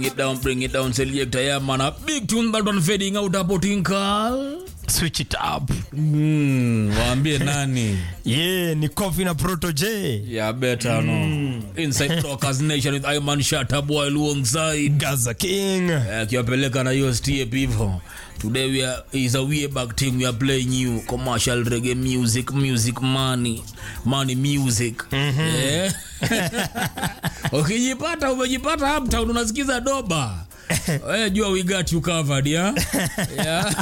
it down, bring it down, selector. Yeah, man. A big tune that one fading out hapo tinkal. switch it up Mm, waambie nani? yeah ni coffee na proto j Yeah, better no. Inside Rockers Nation with Iman Shatta boy alongside. gaza king Eh, akiwapeleka na hiyo step hivyo. Today we are is a way back thing we are playing you commercial reggae music, music money, money music. Eh? Ukijipata umejipata uptown unasikiza doba. Wewe jua we got you covered ya. Yeah.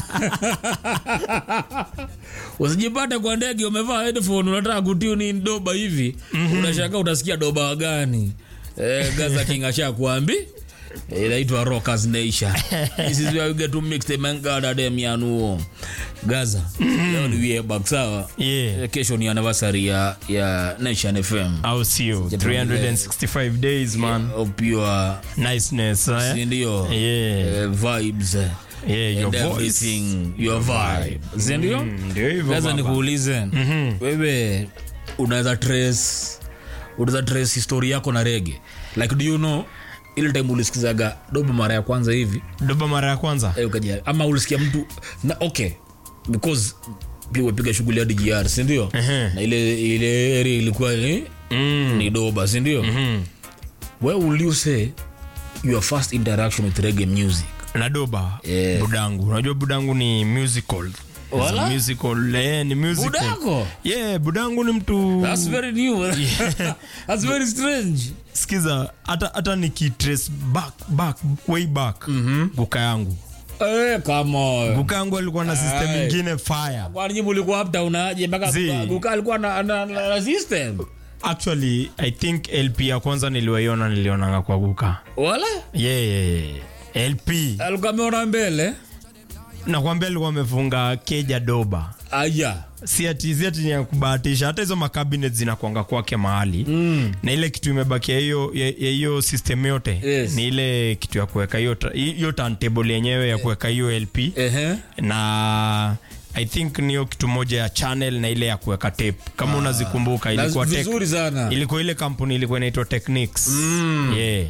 Usijipate kwa ndege umevaa headphone unataka kutune in doba hivi. Unashangaa utasikia doba gani? Eh, Gaza King ashakuambi. Eh, Inaitwa Rockers Nation. This is where we get to mix the mangada dem yanuo. Gaza. Leo ni way back sawa. yeah Eh, Kesho ni anniversary ya ya Nation FM. au sio 365 days man Of pure niceness eh? si ndio? yeah Eh, vibes. eh, yeah your and voice everything, your vibe. Si ndio? Mm, ndio hivyo Sasa baba. nikuulize wewe unaweza trace unaweza trace history yako na rege like do you know ile time ulisikizaga dobo mara ya kwanza hivi doba mara ya kwanza eh, ukaja ama ulisikia mtu na okay because pia umepiga shughuli hadi GR si ndio Ehe. na ile ile area ilikuwa ni, mm. ni doba si ndio mm. where will you say your first interaction with reggae music na doba Yeah. budangu unajua budangu ni musical It's a Wala? musical eh, ni musical budako yeah budangu ni mtu that's very new that's very strange skiza hata hata nikitrace back back way back guka yangu eh kama guka yangu alikuwa na system Aye. ingine fire kwani jibu ulikuwa uptown aje mpaka Zii. guka alikuwa na, na, na, na system actually i think lp ya kwanza niliwaiona nilionanga kwa guka wala yeah, yeah, yeah. lp alikuwa ameona mbele nakwambia alikuwa amefunga keja doba aya si ati si ati ni ya kubahatisha hata hizo makabinet zinakwanga kwake mahali mm. na ile kitu imebakia hiyo ya ya hiyo system yote Yes. ni ile kitu ya kuweka hiyo ta- hiyo turntable yenyewe ya kuweka hiyo lp ehe na i think niyo kitu moja ya channel na ile ya kuweka tape kama unazikumbuka Na ilikuwa tech- vizuri sana ilikuwa ile kampuni ilikuwa inaitwa techniques Mm. yeah.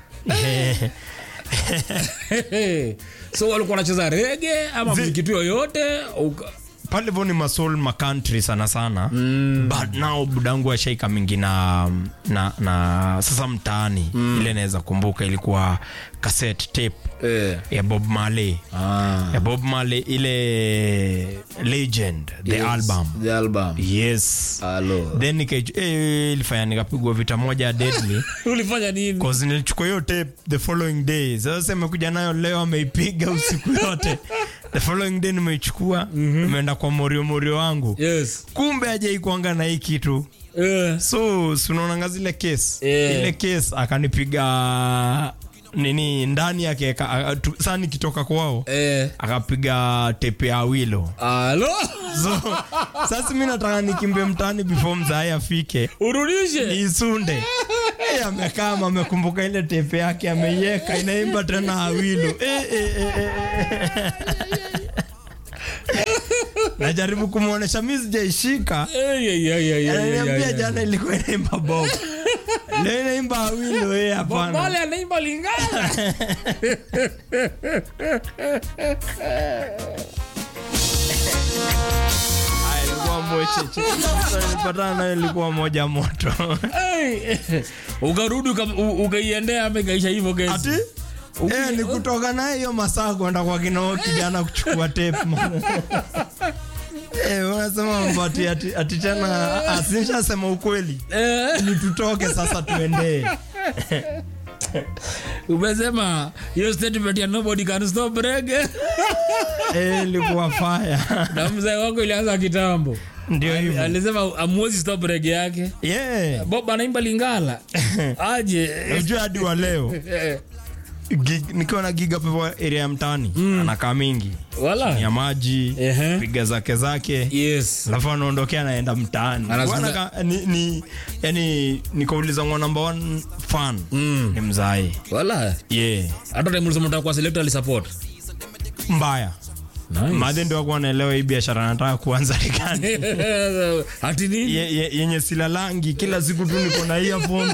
so walikuwa wanacheza rege ama Zi- mziki tu yoyote uka- pale vo ni masol macountry sana sana mm. but now budangu ashaika mingi na, na, na sasa mtaani mm. ile naweza kumbuka ilikuwa cassette tape eh. ya bob marley ah. ya bob marley ile legend the Yes, album the album yes Hello. then nikaij- eh, ilifanya nikapigwa vita moja deadly ulifanya nini cause nilichukua hiyo tape the following day sasa imekuja nayo leo ameipiga usiku yote the following day nimeichukua imeenda kwa morio morio wangu yes kumbe ajaikuanga na hii kitu eh. so sunaonanga zile kes Yeah. ile kes akanipiga nini ndani yake saa nikitoka kwao Eh. akapiga tepe ya wilo Alo? so sasa mi nataka nikimbie mtaani before mzae afike urudishe niisunde Eh, amekaa amekumbuka ile tepe yake ameiweka inaimba tena awilo eh, eh, eh, eh, eh. najaribu kumwonyesha mi sijaishika Eh, yeah, yeah, yeah, yeah, yeah, ananiambia yeah, yeah. jana ilikuwa inaimba bob leo inaimba awilo eh, hapana Bale anaimba lingana Ah, ilikuwa mwecheche nilipatana nayo ilikuwa moja moto Hey, ukarudi uka- u- ukaiendea ama ikaisha hivyo kesi ati Eh, ni kutoka naye hiyo masaa kwenda kwa kinao kijana kuchukua tape man. Eh, unasema mambo ati, ati, ati tena asinishasema ukweli Eh, ni tutoke sasa tuendee umesema hiyo statement ya nobody can stop reggae Eh, ilikuwa faya na mzee wako ilianza kitambo ndio hivyo alisema amwezi stop reggae yake yeah. bob anaimba lingala aje unajua hadi wa leo Eh, gig, nikiwa na giga pepo area ya mtaani anakaa mingi wala ya maji Ehe. piga zake zake yes alafu anaondokea anaenda mtaani Anazungumza- Bwana ka- ni, ni, yani nikauliza mwa number one fan Mm. ni mzae wala yeah. hata time ulisema unataka kuwa selector alisupport mbaya nice madhe ndio akuwa naelewa hii biashara nataka kuanza rekani ati nini ye, ye, yenye silalangi kila siku tu niko na earphones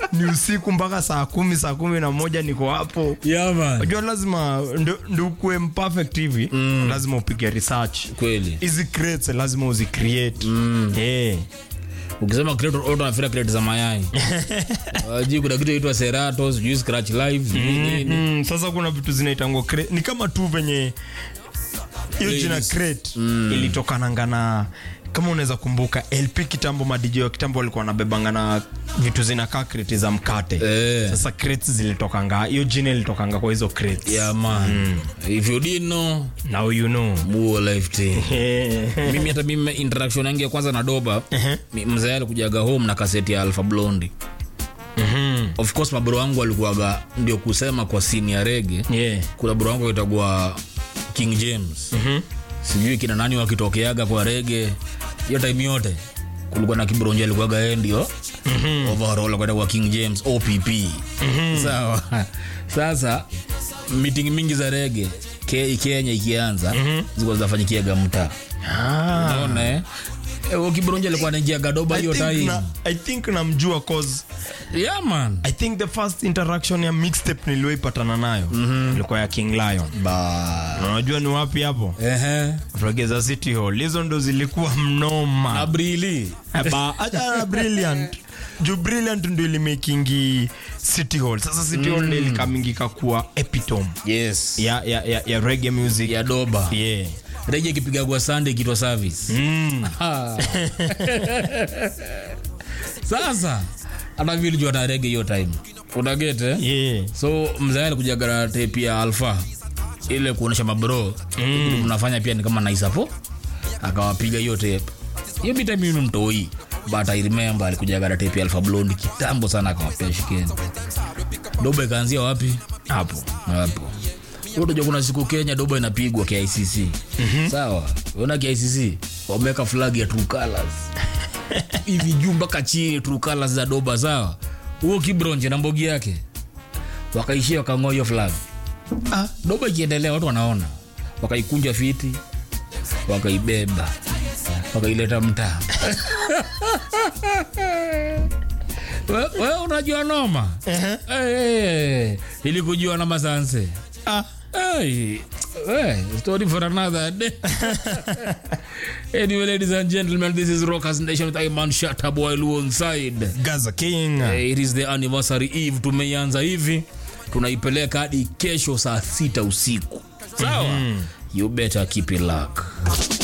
ni usiku mpaka saa kumi saa kumi na moja niko hapo yeah, man. unajua lazima ndo- ndo ukuwe mperfect hivi lazima upige research kweli hizi crates lazima uzicreate Eh. ukisema create auto nafikiria create za mayai Wajui kuna kitu inaitwa serato sijui scratch live sijui nini Mm, sasa kuna vitu zinaitangwa crate. ni kama tu venye hiyo jina Ladies. crate ilitokananga na kama unaweza kumbuka lp kitambo madj wa kitambo walikuwa wanabebanga na vitu zinakaa kreti za mkate Eh. sasa crates zilitokanga hiyo jina ilitokanga kwa hizo crates yeah, man if you didn't know now you know muo life thing mimi hata mimi interaction yangu ya kwanza na doba mi- mzee alikujaga home na kaseti ya alpha blondi of course mabro wangu walikuwaga ndio kusema kwa sini ya rege yeah. kuna bro wangu itagua king james sijui kina nani wakitokeaga kwa rege hiyo time yote kulikuwa na kibronja alikuwaga yeye ndio overall kwenda kwa king james opp sawa sasa meeting mingi za rege ke, kenya ikianza zilikuwa zinafanyikiaga mtaa ah. unaona eh Eh, huyo kibronja alikuwa anaingiaga doba I hiyo think time na- i think namjua cause yeah man i think the first interaction ya mixtape niliyoipatana nayo ilikuwa ya king lion ba Na unajua ni wapi hapo ehe regeza city hall hizo ndo zilikuwa mnoma abrili Ba- acha na brilliant juu brilliant ndo ilimakingi city hall sasa city hall ndo ilikamingika kuwa epitome yes ya, ya, ya, ya reggae music ya doba yeah. reje ikipiga kwa sunday kitwa service mm. Ah. sasa hata vile jua na rege hiyo time unagete yeah. so mzee alikujaga na tape ya alfa ile kuonesha mabro mm. mnafanya pia ni kama naisapo akawapiga hiyo tape hiyo bita mimi mtoi but i remember alikujaga na tape ya alfa blonde kitambo sana akawapea shikeni doba ikaanzia wapi hapo hapo utajua kuna siku kenya doba inapigwa kicc mm-hmm. sawa ona kicc wameweka flag ya true colors hivi juu mpaka chini true colors za doba sawa huo kibronje na mbogi yake wakaishia wakang'oa hiyo flag ah, doba ikiendelea watu wanaona wakaikunja fiti wakaibeba wakaileta mtaa we, we unajua noma hey, ili kujua na masanse ah. Hey, hey, story for another day. anyway, ladies and gentlemen, this is Rockers Nation with Iman Shataboy alongside. gaza king Hey, it is the anniversary eve. Tumeianza hivi, tunaipeleka hadi kesho saa sita usiku. Sawa? You better keep it locked.